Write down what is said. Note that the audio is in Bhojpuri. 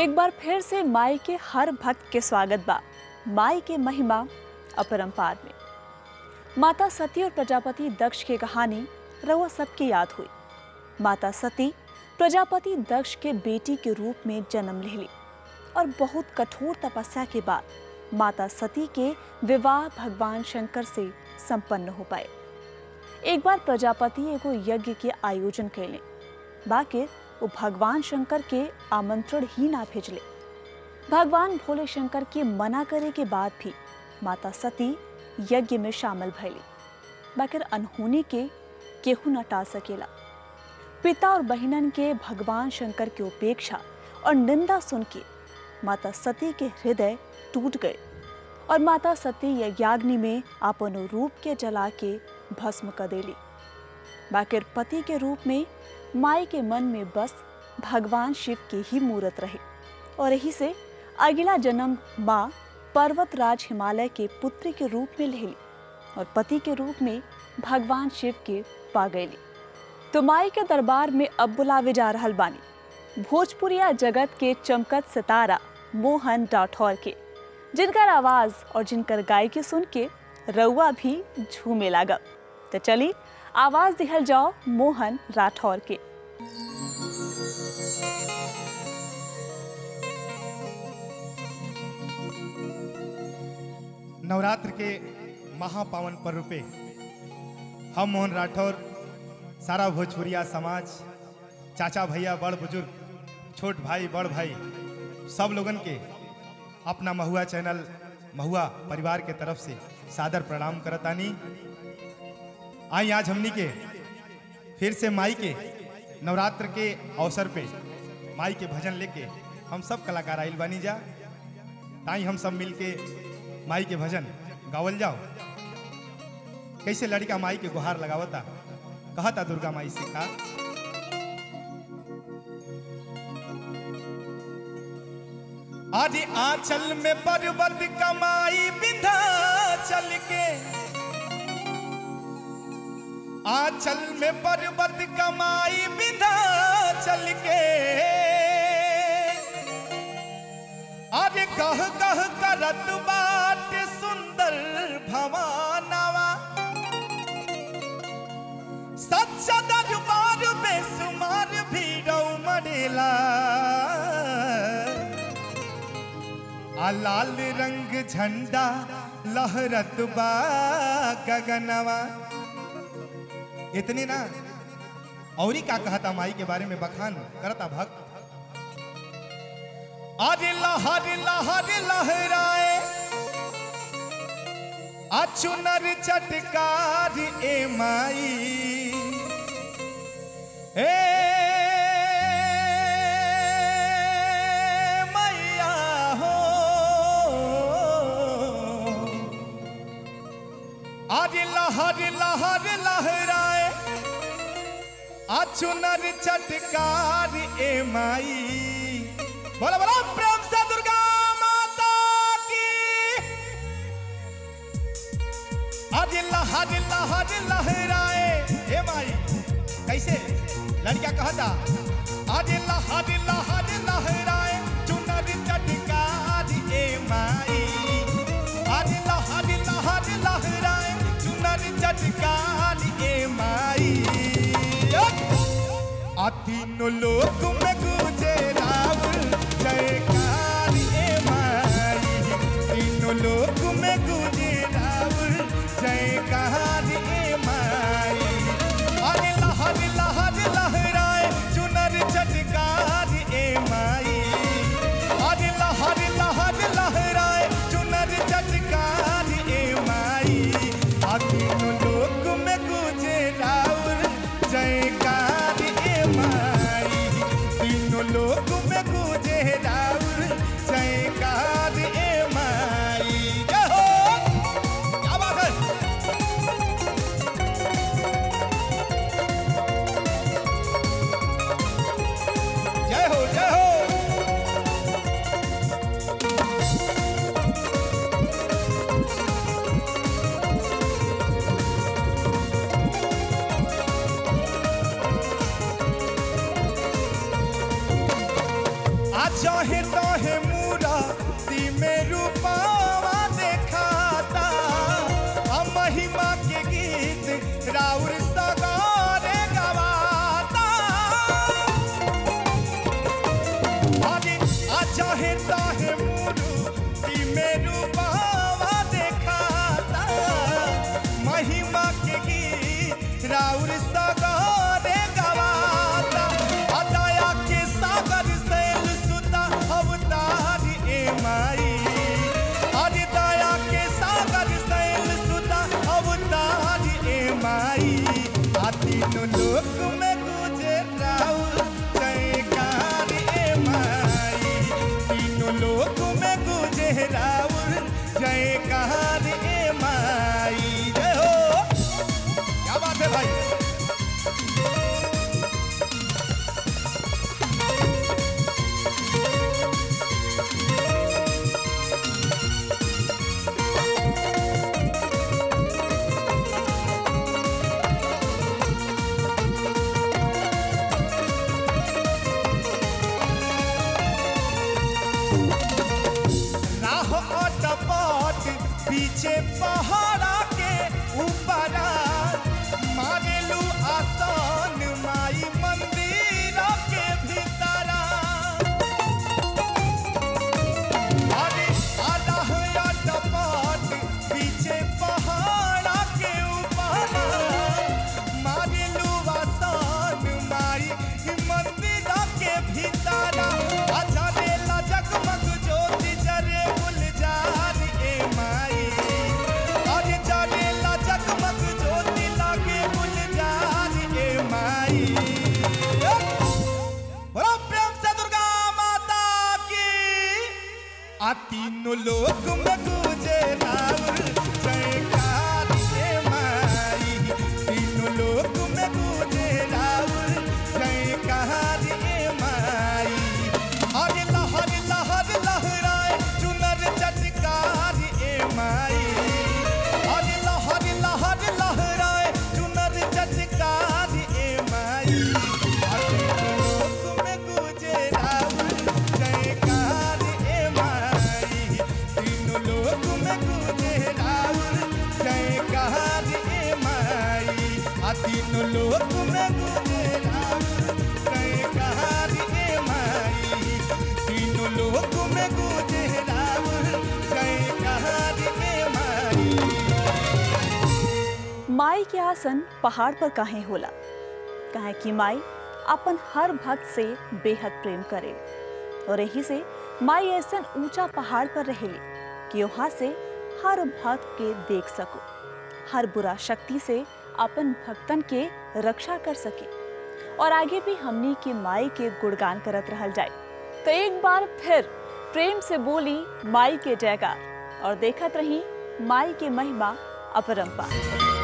एक बार फिर से माई के हर भक्त के स्वागत बा माई के महिमा अपरंपार में माता सती और प्रजापति दक्ष की कहानी रउआ सबकी याद हुई माता सती प्रजापति दक्ष के बेटी के रूप में जन्म लेली और बहुत कठोर तपस्या के बाद माता सती के विवाह भगवान शंकर से संपन्न हो पाए एक बार प्रजापति एगो यज्ञ के आयोजन कैले बाकी वो भगवान शंकर के आमंत्रण ही ना भेजले भगवान भोले शंकर के मना करे के बाद भी माता सती यज्ञ में शामिल भैली बाकिर अनहोनी के केहू न टाल सकेला पिता और बहिनन के भगवान शंकर की उपेक्षा और निंदा सुन के माता सती के हृदय टूट गए और माता सती यज्ञाग्नि में अपन रूप के जला के भस्म कर देली बाकिर पति के रूप में माई के मन में बस भगवान शिव के ही मूर्त रहे और यही से अगला जन्म माँ पर्वतराज हिमालय के पुत्र के रूप में लेली और पति के रूप में भगवान शिव के पा गईली तो माई के दरबार में अब बुलावे जा रहल बानी भोजपुरिया जगत के चमकत सितारा मोहन राठौर के जिनकर आवाज और जिनकर गायकी सुन के रउआ भी झूमे लागब तो चली आवाज दिहल जाओ मोहन राठौर के नवरात्र के महापावन पर्व पे हम मोहन राठौर सारा भोजपुरिया समाज चाचा भैया बड़ बुजुर्ग छोट भाई बड़ भाई सब लोगन के अपना महुआ चैनल महुआ परिवार के तरफ से सादर प्रणाम करतानी आई आज हमनी के फिर से माई के नवरात्र के अवसर पे माई के भजन लेके हम सब कलाकार आइल बानी जा ताई हम सब मिल के माई के भजन गावल जाओ कैसे लड़का माई के गुहार लगावता कहता दुर्गा माई से का आज आंचल में पर्वत कमाई बिंधा चल के आंचल में पर्वत कमाई बिंधा चल के अरे कह कह करत बाट सुंदर भवानवा सच्चा दरबार में सुमार भीड़ौ मरेला आ लाल रंग झंडा लहरत बा गगनवा इतने ना औरी का कहता माई के बारे में बखान करता भक्त अरे लहर लहर लहराए अचुनर चटकार ए माई ए मैया हो अरे लहर लहर लहराए अचुनर चटकार ए माई बोला बोला प्रेम से दुर्गा माता की आज लहर लहर लहराए हे माई कैसे लड़का कहता आज लहर लहर लहराए चुनर चटकार ए माई आज लहर लहर लहराए चुनर चटकार ए माई आ तीनों लोक में गुजे रावण जयकार ए माई तीनों लोक में गुजे रावण जयकार ए माई अरे लहर लहर लहराए चुनर चटकार ए माई अरे लहर लहर लहराए चुनर चटकार ए माई आ तीनों लोक में गुजे रावण जयकार ए माई जहे तहे मूरति में रूपावा देखाता आ महिमा के गीत राउर सगारे गवाता अरे आ जहे तहे मूरति में रूपावा देखाता महिमा के गीत राउर सगारे गवाता आ दया के सागर सैल सुता अवतार ए माई अरे दया के सागर सैल सुता अवतार ए माई आ तीनों लोक में गुजे राउर जयकार ए माई तीनों लोक में गुजे राउर जयकार ए माई जय हो क्या बात है भाई राह अटपट पीछे पहाड़ा के ऊपर मारेलू आसान माई मंदिर के भीतरा अरे राह अटपट पीछे पहाड़ा के ऊपर मारेलू आसान माई मंदिर के भीतरा अच्छा रेला जगमग ज्योति जरे गुलजार ए माई अरे जरेला जगमग ज्योति लागे गुलजार ए माई बड़ा प्रेम से दुर्गा माता की आ तीनों लोक में गूंजे राउर जयकार ए माई तीनों लोक में गूंजे राउर जयकार ए माई अरे लहर लहर लहराए चुनर चटकार ए माई अरे लहर लहर लहराए चुनर चटकार ए माई अरे लोक में गूंजे राउर जयकार ए माई तीनों लोक में गूंजे राउर जयकार ए माई आ तीनों लोक में गूंजे राउर जयकार ए माई तीनों लोक में गूंजे राउर जयकार ए माई माई के आसन पहाड़ पर काहे होला काहे कि माई अपन हर भक्त से बेहद प्रेम करे और यही से माई ऐसन ऊंचा पहाड़ पर रहेली कि वहाँ से हर भक्त के देख सको हर बुरा शक्ति से अपन भक्तन के रक्षा कर सके और आगे भी हमनी के माई के गुणगान करत रहल जाए तो एक बार फिर प्रेम से बोली माई के जयकार और देखत रही माई के महिमा अपरंपार